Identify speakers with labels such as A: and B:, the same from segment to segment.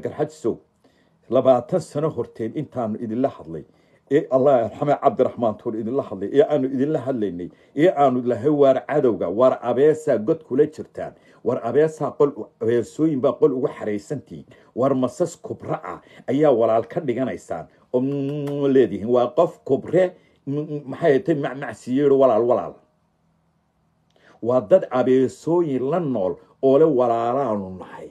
A: garxajisow labaatan sano horteen intaanu idinla hadlay ee allah arxame cabdiraxmaan tuur idinla hadlay ee aanu idinla hadlaynay ee aanu lahay waar cadowga waar abeesaa god kula jirtaan war abeesaa qol abeesooyin baa qol ugu xaraysantihiin war masas kubra ah ayaa walaal ka dhiganaysaan oo leedihiin waa qof kubre maxay tay macmacsiyeero walaal walaal waa dad abeesooyin la nool oo le walaalaanu nahay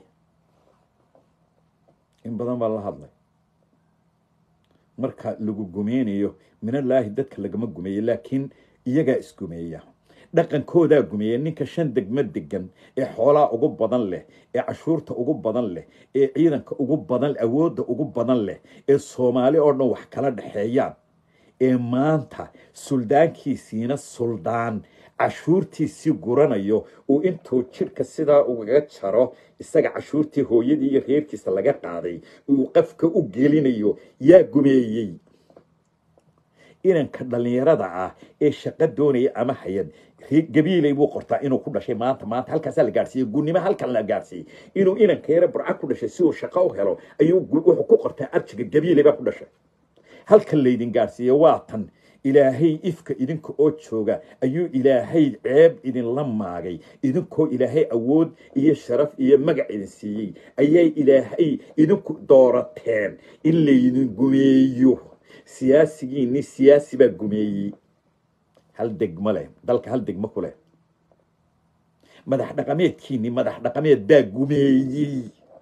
A: in badan baa la hadlay marka lagu gumeynayo minallaahi dadka lagama gumeeyo laakiin iyagaa isgumeeya dhaqankoodaa gumeeya ninka shan degmo degan ee xoolaa ugu badan leh ee cashuurta ugu badan leh ee ciidanka ugu badan awoodda ugu badan leh ee soomaali oo dhan wax kala dhexeeyaan ee maanta suldaankiisiina suldaan cashuurtiisii guranayo uu intuu jidhka sidaa ugaga jaro isaga cashuurtii hooyadii iyo reerkiisa laga qaaday uu qafka u gelinayo yaa gumeeyey inanka dhallinyarada ah ee shaqo doonaya ama hayad gabiilay buu qortaa inuu ku dhashay maanta maanta halkaasaa la gaadhsiiyey gunnimo halkan la gaadhsiiyey inuu inanka yare burca ku dhashay si uu shaqo u helo ayuu wuxuu ku qortaa arjiga gabiilay baa ku dhashay halkan laydin gaadhsiiye waa tan ilaahay ifka idinka oo jooga ayuu ilaahay ceeb idinla maagay idinkoo ilaahay awood iyo sharaf iyo magac idin siiyey ayay ilaahay idinku doorateen in laydin gumeeyo siyaasigiinni siyaasi baa gumeeyey hal degmo leh dalka hal degmo ku leh madax dhaqameedkiinni madax dhaqameed baa gumeeyey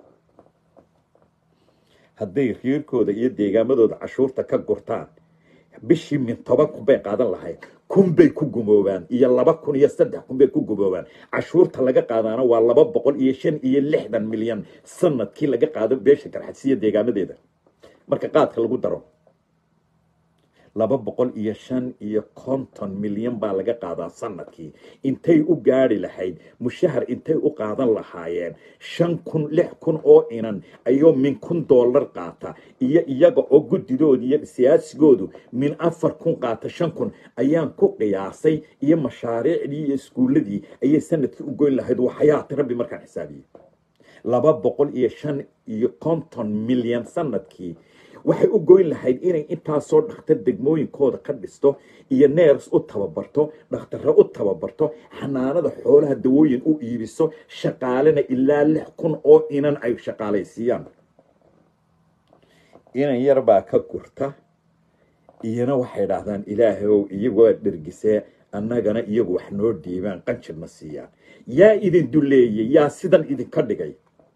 A: hadday reerkooda iyo deegaamadooda cashuurta ka gurtaan bishii min toban kun bay qaadan lahayd kun bay ku gumoobaan iyo laba kun iyo saddex kun bay ku gumoobaan cashuurta laga qaadaana waa laba boqol iyo shan iyo lixdan milyan sanadkii laga qaado beesha garxadsiya deegaamadeeda marka qaadka lagu daro laba boqol iyo shan iyo konton milyan baa laga qaadaa sanadkii intay u gaari lahayd mushahar intay u qaadan lahaayeen shan kun lix kun oo inan ayuu min kun dollar qaata iyo iyaga oo guddidoodi iyo siyaasigoodu min afar kun qaata shan kun ayaan ku qiyaasay iyo mashaariicdii iyo iskuulladii ayay sanadkii u goyn lahayd waxayaati rabbi markaan xisaabiyey laba boqol iyo shan iyo konton milyan sanadkii waxay u goyn lahayd inay intaasoo dhakhtar degmooyinkooda ka dhisto iyo neers u tababarto dhakhtarro u tababarto xanaanada xoolaha dawooyin u iibiso shaqaalena ilaa lix kun oo inan ay shaqaalaysiiyaan inan yar baa ka gurta iyana waxay dhahdaan ilaahayow iyagoo dhergisee annagana iyagu wax noo dhiibaan qanjirna siiyaan yaa idin duleeyey yaa sidan idinka dhigay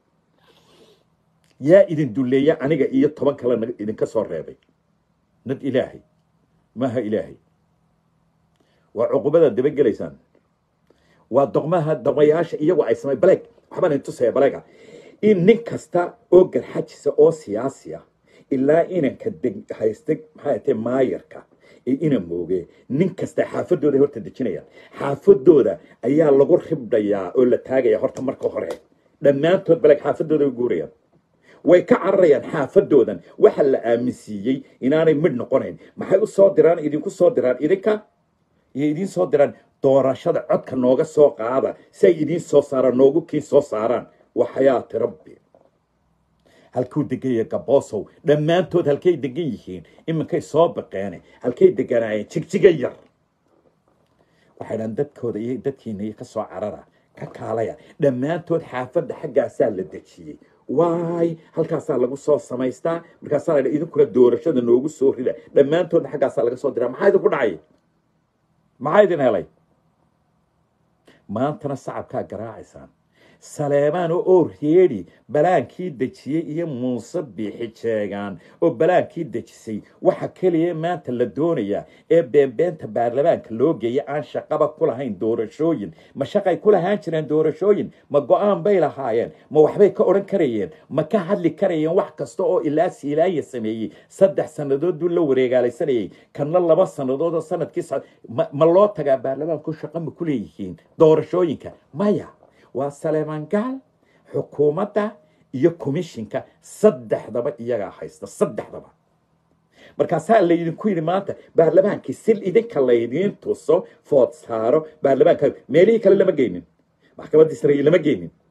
A: yaa idin duleeya aniga iyo toban kale idinka soo reebay nad ilaahay maaha ilaahay waa cuqubadaad dabagelaysaan waa doqmaha doqmayaasha iyagu ay samay baleeg waxbaan idin tusaya baleega in nin kasta oo garxajisa oo siyaasi ah ilaa inanka deg haysta maxay tahay maayarka ee ina mooge nin kasta xaafadooda horta dejinayaan xaafadooda ayaa lagu ribdhayaa oo la taagaya horta marka hore dhammaantood baleeg xaafadooda way guurayaan way ka cararayaan xaafadoodan waxa la aaminsiiyey inaanay midh noqonayn maxay u soo diraan idinku soo diraan idinka iyo idiin soo diraan doorashada codka nooga soo qaada si ay idiin soo saaraan noogu kiin soo saaraan waa xayaati rabbi halkuu degan yahay gaboosow dhammaantood halkay degan yihiin iminkay soo baqeene halkay deganaayeen jigjiga yar waxay dhahan dadkooda iyo dadkiina iyo ka soo carara ka kaalaya dhammaantood xaafadda xaggaasaa la dejiyey waay halkaasaa lagu soo samaystaa markaasaa la idinkuna doorashada noogu soo rida dhammaantoodna xaggaasaa laga soo diraa maxaa idinku dhacay maxaa idin helay maantana sacabkaa garaacaysaan saleebaan oo reedi balaankii dejiyey iyo muuse biixi jeegaan oo balaankii dejisay waxa keliya maanta la doonayaa ee beenbeenta baarlamaanka loo geeya aan shaqaba ku lahayn doorashooyin ma shaqay ku lahaan jireen doorashooyin ma go-aan bay lahaayeen ma waxbay ka odhan karayeen ma ka hadli karayeen wax kasta oo ilaa siilaaya sameeyey saddex sannadood buu la wareegaalaysanayay kanna laba sannadood oo sanadkii ma loo tagaa baarlamaanku shaqo ma ku leeyihiin doorashooyinka maya waa saleemaan gaal xukuumadda iyo komishinka saddexdaba iyagaa haysta saddexdaba markaasaa laydinku yidhi maanta baarlamaankii sil idinka laydiin tuso food saaro baarlamaanka meelihii kale lama geynin maxkamaddii sare lama geynin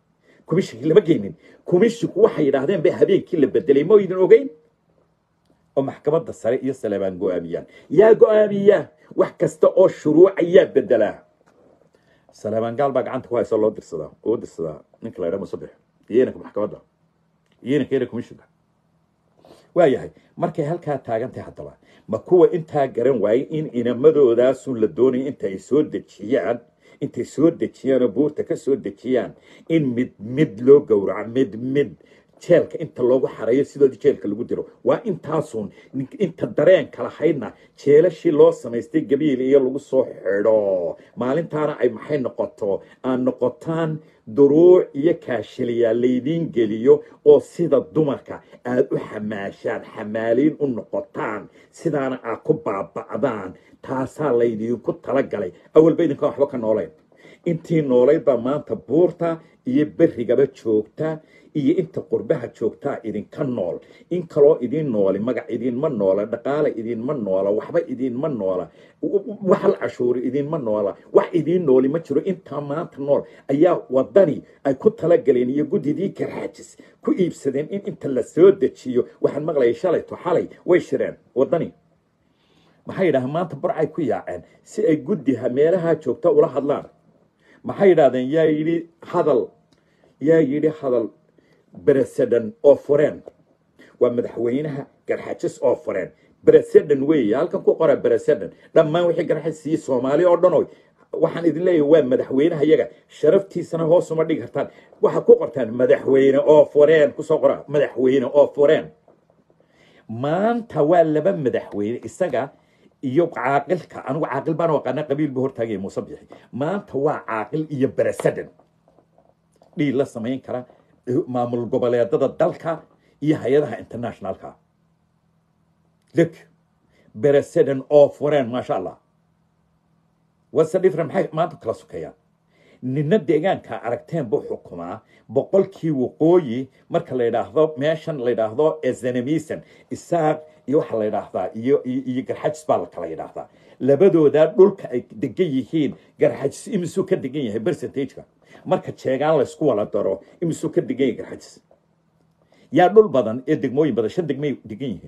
A: komishinkii lama geynin komishinku waxay yidhaahdeen ba habeenkii la bedelay ma idin ogeyn oo maxkamadda sare iyo saleebaan go-aamiyaan yaa go-aamiya wax kasta oo shuruuca yaa bedelaa saleebaan gaal baa gacanta ku haysa loo dirsadaa oo dirsadaa ninka la ydhaa musabix iyo inanka maxkamadda iyo inanka ina komishinka waa yahay markay halkaa taagantahay haddaba ma kuwa intaa garan waayey in inamadoodaasuu la doonaya inta ay soo dejiyaan intay soo dejiyaan oo buurta ka soo dejiyaan in mid mid loo gowraco mid mid jeelka inta loogu xareeyo sidoodii jeelka lagu diro waa intaasuun inta dareenka lahaydna jeelashii loo samaystay gabiil iyo lagu soo xidho maalintaana ay maxay noqoto aan noqotaan duruuc iyo kaashiliyaa laydiin geliyo oo sida dumarka aad u xamaashaan xamaaliin u noqotaan sidaana aad ku baaba'daan taasaa laydiinku talagalay awalba idinkaan waxba ka noolayn intii noolayd baa maanta buurta iyo berrigaba joogta iyo inta qurbaha joogtaa idinka nool in kaloo idin nooli magac idinma noola dhaqaale idinma noola waxba idinma noola waxal cashuuri idinma noola wax idiin nooli ma jiro intaa maanta nool ayaa wadani ay ku talagaleen iyo guddidii garxajis ku iibsadeen in inta la soo dejiyo waxaan maqlayay shalayto xalay way shireen wadani maxay yidhahdeen maanta burcay ku yaaceen si ay guddiha meelaha joogta ula hadlaan maxay yidhahdeen yaa yidhi hadal yaa yidhi hadal beresedan oo fureen waa madaxweynaha garxajis oo fureen beresedan weeye halkan ku qora beresedan dhammaan wixii garxajis siiye soomaali oo dhan oy waxaan idin leeyahay waa madaxweynaha iyaga sharaftiisana hoos uma dhigi kartaan waxaad ku qortaan madaxweyne oo fureen kusoo qora madaxweyne oo fureen maanta waa laba madaxweyne isaga iyo caaqilka anigu caaqil baan u aqaana qabiil buu hortaagaya muuse bixi maanta waa caaqil iyo beresedan dhiil la samayn kara maamul goboleedada dalka iyo hay-adaha internationalka look beresedan oo fureen maasha allah wase different maxay maanta kala sukayaan nina deegaanka aragteen buu xukumaa boqolkii waqooyi marka la yidhaahdo meeshan la yidhaahdo ezenemisan isaaq iyo waxa la yidhaahdaa iyo iyo garxajis baa la kala yidhaahdaa labadooda dhulka ay degan yihiin garxajis imisuu ka degan yahay percentageka marka jeegaan laysku wala daro imisuu ka degan yahay garxajis yaa dhul badan ee degmooyin badan shan degmay degan yihiin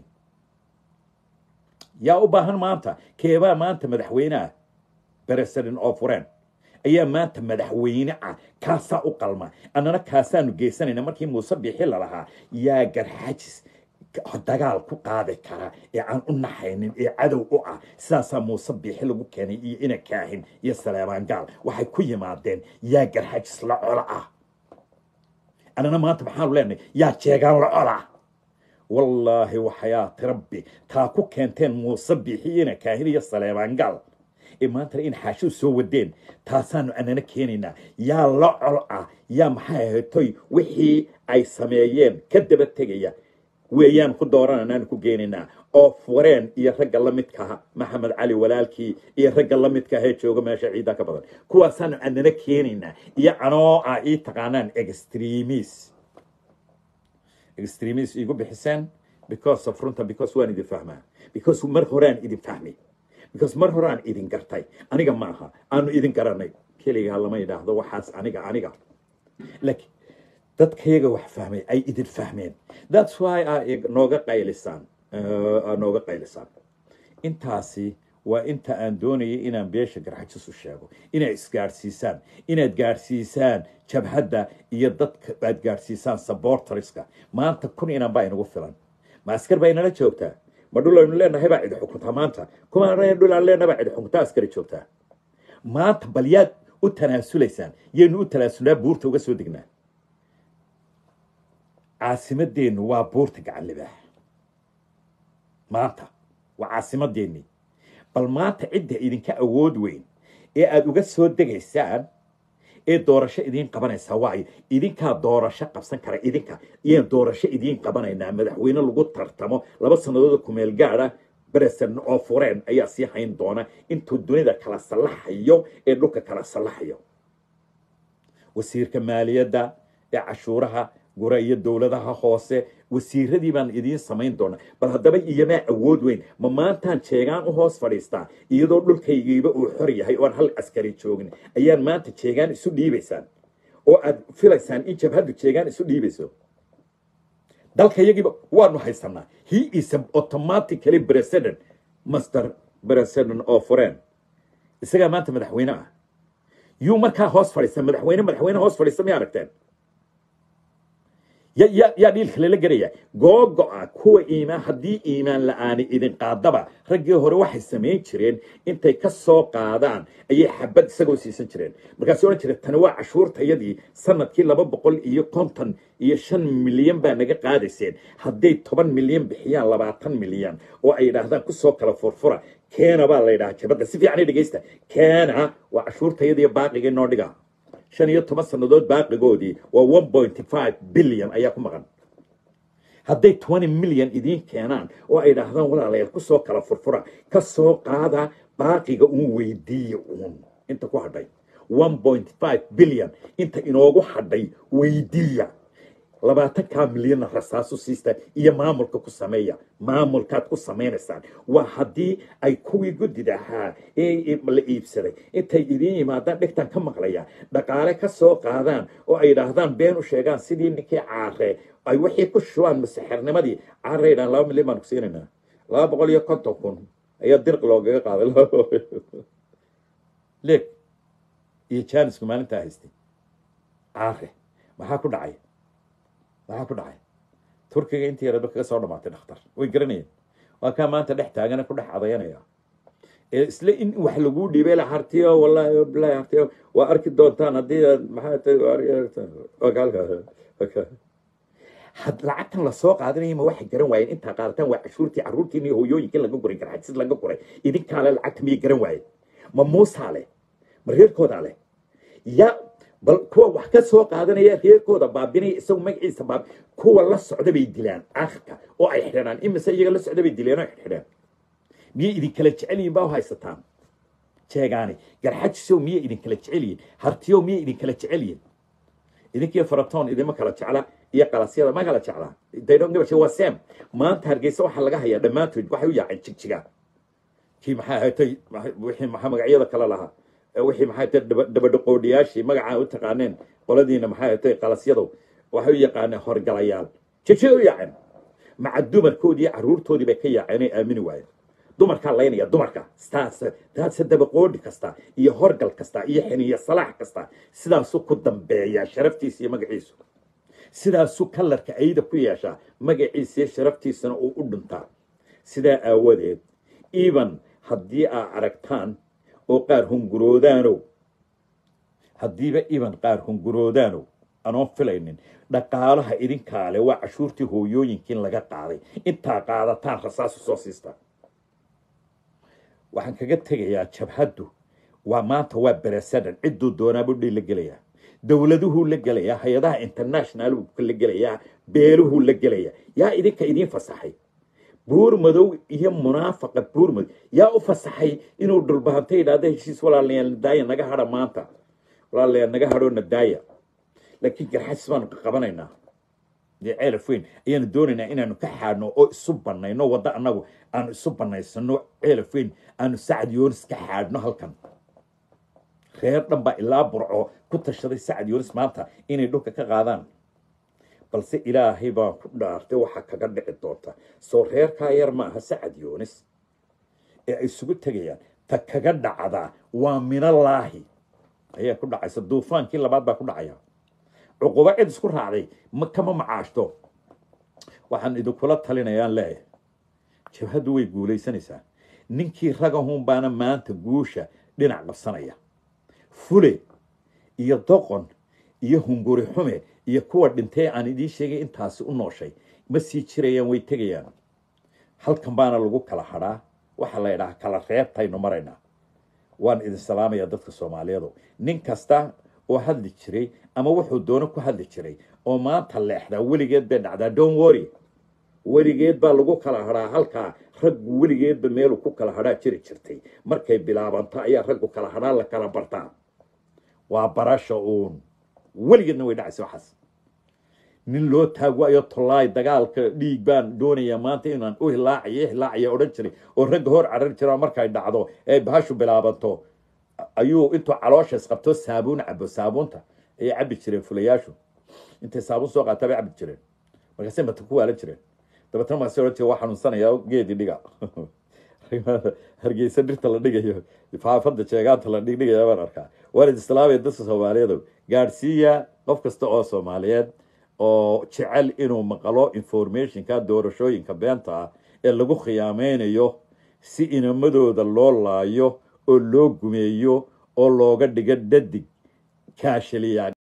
A: yaa u baahan maanta keebaa maanta madaxweyneah beresedin oo fureen ayaa maanta madaxweyne ah kaasaa u qalma annana kaasaanu geysanayna markii muuse bixi lalahaa yaa garxajis dagaal ku qaadi kara ee aan u naxaynin ee cadow u ah sidaasaa muuse biixi lagu keenay iyo ina kaahin iyo saleebaan gaal waxay ku yimaadeen yaa garxajis la colo ah annana maanta maxaanu leenahay yaa jeegaan la cola wallaahi waxayaati rabbi taa ku keenteen muuse biixi ina kaahin iyo saleebaan gaal ee maantana in xaashidu soo wadeen taasaanu annana keenaynaa yaa la col ah yaa maxay ahaytoy wixii ay sameeyeen ka daba tegaya weeyaan ku doorananaanu ku geenaynaa oo fureen iyo ragga la midkaha maxamed cali walaalkii iyo ragga la midka ahee jooga meesha ciiddaa ka badan kuwaasaanu annana keenaynaa iyo anoo ah ii taqaanaan extremis extremis igu bixiseen because of runta because waan idin fahmaa because mar horaan idin fahmay because mar horaan idin gartay aniga ma aha aanu idin garanay keligaa lama yidhaahdo waxaas aniga aniga laakiin dadkayaga wax fahmay ay idin fahmeen that's why a nooga qaylisaan nooga qaylisaan intaasi waa inta aan doonayay inaan beesha garxajis u sheego inaad isgaadhsiisaan inaad gaadhsiisaan jabhadda iyo dadka aad gaadhsiisaan sabortoriska maanta kun inan baa inagu filan ma askar baa inala joogtaa ma dhul aynu leenahay baa cidi xukuntaa maanta kuma dhul aan leenahay baa cidi xukuntaa askari joogtaa maanta bal yaad u tanaasulaysaan yaynu u tanaasulnaa buurta uga soo degnaa caasimadeennu waa buurta gacan libaax maanta waa caasimadeennii bal maanta cidda idinka awood weyn ee aada uga soo degaysaan ee doorasho idiin qabanaysaa waayo idinkaa doorasho qabsan kara idinka iyaan doorasho idiin qabanaynaa madaxweyne lagu tartamo laba sannadood kumeel gaada beresan oo fureen ayaa sii hayn doona intuu dunida kala sallaxayo ee dhulka kala sallaxayo wasiirka maaliyadda ee cashuuraha gura iyo dowladaha hoose wasiiradii baan idiin samayn doonaa bal haddaba iyamaa awood weyn ma maantaan jeegaan u hoos fadhiistaa iyadoo dhulkaygiiba uu xor yahay oon hal askari joogin ayaan maanta jeegaan isu dhiibaysaan oo aad filaysaan in jabhaddu jeegaan isu dhiibayso dalka yagiiba waanu haysanaa he is a automatically president master president oo foreign isagaa maanta madaxweyne ah yuu markaa hoos fadhiista madaxweyne madaxweyne hoos fadhiista may aragteen ya ya yaa dhiilka lala gelaya googo-a kuwa iimaan haddii iimaan la-aani idin qaadaba raggii hore waxay samayn jireen intay ka soo qaadaan ayay xabad isagoo siisan jireen markaasuu odhan jireen tani waa cashuurtayadii sanadkii laba boqol iyo konton iyo shan milyan baa naga qaadayseen hadday toban milyan bixiyaan labaatan milyan oo ay yidhaahdaan kusoo kala furfura keena baa la yidhaha jabadda si fiican i dhegeysta keena waa cashuurtayadiiyo baaqigii noo dhiga shan iyo toban sannadood baaqigoodii waa one point five billion ayaa ku maqan hadday twenty million idiin keenaan oo ay idhaahdaan walaalayaal kusoo kala furfura ka soo qaada baaqiga uun weydiiya uun inta ku hadhay one point five billion inta inoogu hadhay weydiiya labaatankaa milyanna rasaasu siista iyo maamulka ku sameeya maamulkaad ku samaynaysaan waa haddii ay kuwii guddida ahaa ee la iibsaday intay idiin yimaadaan dhegtan ka maqlaya dhaqaale ka soo qaadaan oo ay idhaahdaan been u sheegaan sidii ninkii caare ay wixii ku shubaan masixirnimadii caare idhaan laba milyan baan ku siinaynaa laba boqol iyo konton kun ayaa dirq loogaga qaaday leeg iyo jaanisku maalintaa haystay caare maxaa ku dhacay maxaa ku dhacay turkiga intii yaraba kaga soo dhamaatay dhakhtar way garanayeen waa kaa maanta dhex taagana ku dhex adayanaya ee isla in wax laguu dhiibay la hartiyo wallahi bilahi hartiyo waa arki doontaan haddii aad maxaa tahay had lacagtan lasoo qaadanaya ma waxay garan waayeen intaa qaadataan waa cashuurtii carruurtiin iyo hooyooyinkii laga guray garxajsid laga guray idinkaale lacagta miyay garan waayeen ma muusaa leh ma reerkoodaa leh ya bal kuwa wax ka soo qaadanaya reerkooda baabinaya isagu magaciisa baab kuwa la socda bay dilaan aakhirka oo ay xidhanaan imise iyaga la socda bay dileen oo ay xidheen miyay idinkala jecel yihin baa u haysataan jeegaani garxajisow miyay idinkala jecel yihin hartiyow miyay idinkala jecel yihin idinkiyo faratoon idima kala jecla iyo qalasyada ma kala jeclaa daydhongabashe waa sem maanta hargeysa waxaa laga hayaa dhammaantood waxay u yaaceen jigjiga kii maxaa ahatay wixii maxaa magacyada kale lahaa wixii maxay tahay dabadhaqoodhiyaashii magacaa u taqaaneen qoladiina maxay tahay qalasyadow waxay u yaqaaneen horgalayaal jigjiga u yaaceen maca dumarkoodii iyo carruurtoodii bay ka yaaceen ay aamini waayeen dumarkaa laynaya dumarka taas taase dabaqoodhi kasta iyo horgal kasta iyo xiniyo salaax kasta sidaasuu ku dambeeyaa sharaftiisa iyo magaciisu sidaasuu kalarka ayda ku yeeshaa magaciisa iyo sharaftiisana uu u dhintaa sidaa aawadeed even haddii aa aragtaan oo qaar hunguroodaanow haddiiba iban qaar hunguroodaanow anoon filaynin dhaqaalaha idinkaale waa cashuurtii hooyooyinkiin laga qaaday intaa qaadataan rasaasu soo siistaa waxaan kaga tegayaa jabhaddu waa maanta waa beresadan cidduu doonaabu dhi la gelayaa dowladuhuu la gelayaa hay-adaha international la gelayaa beeluhuu la gelayaa yaa idinka idiin fasaxay buur madow iyo munaafaqa buur madow yaa u fasaxay inuu dhulbahanta yidhaahdo heshiis walaalayaal nadaaya naga hadha maanta walaalayaal naga hadhoo nadaaya laakiin garxasis baanu ka qabanaynaa dee ceelaf weyn ayaanu doonaynaa inaanu ka xaadhno oo isu banayno waddo annagu aanu isu banaysano ceelaf weyn aanu sacad yoonis ka xaadhno halkan reer dhan baa ilaa burco ku tashaday sacad yoonis maanta inay dhulka ka qaadaan balse ilaahay baa ku dhaartay waxaa kaga dhici doonta soo reerkaa yar ma aha sacad yoonis ee ay isugu tegayaan ta kaga dhacdaa waa minallaahi ayaa ku dhacaysa duufaankii labaad baa ku dhacaya cuquba cid isku raacday ma kama macaashto waxaan idinkula talinayaan leeyahay jabhaddu way guulaysanaysaa ninkii ragahun baana maanta guusha dhinac qabsanaya fule iyo doqon iyo hunguri xume iyo kuwa dhintay aan idiin sheegay intaasi u nooshay ma sii jirayaan way tegayaan halkan baana lagu kala hadhaa waxaa la ydhaha kala reebtaynu maraynaa waan idin salaamayaa dadka soomaaliyeedu nin kasta oo hadli jiray ama wuxuu doono ku hadli jiray oo maanta leexdaa weligeed bay dhacdaa don worry weligeed baa lagu kala hadhaa halkaa raggu weligeedba meeluu ku kala hadhaa jiri jirtay markay bilaabanto ayaa raggu kala hadhaa la kala bartaa waa barasha uun weligeedna way dhacaysa waxaas nin loo taagwayo tolaay dagaalka dhiig baan doonayaa maanta inaan u hilaacayo hilaacaya odhan jiray oo ragga hor carari jira markay dhacdo ee bahashu bilaabanto ayuu intuu caloosha isqabto saabuun cabo saabuunta ayay cabi jireen fulayaashu intay saabun soo qaataa bay cabi jireen markaasay mata ku waalan jireen dabeetna markaasay odhan jireen waa xanuunsanaya geedi dhiga hargeysa dhirta la dhigayo faafada jeegaanta la dhigdhigaya baan arkaa waalid islaamaya dadka soomaaliyeed gaadhsiiya qof kasta oo soomaaliyeed oo jecel inuu maqlo informationka doorashooyinka beenta ah ee lagu khiyaameynayo si inamadooda loo laayo oo loo gumeeyo oo looga dhigo dhadig kaashaliya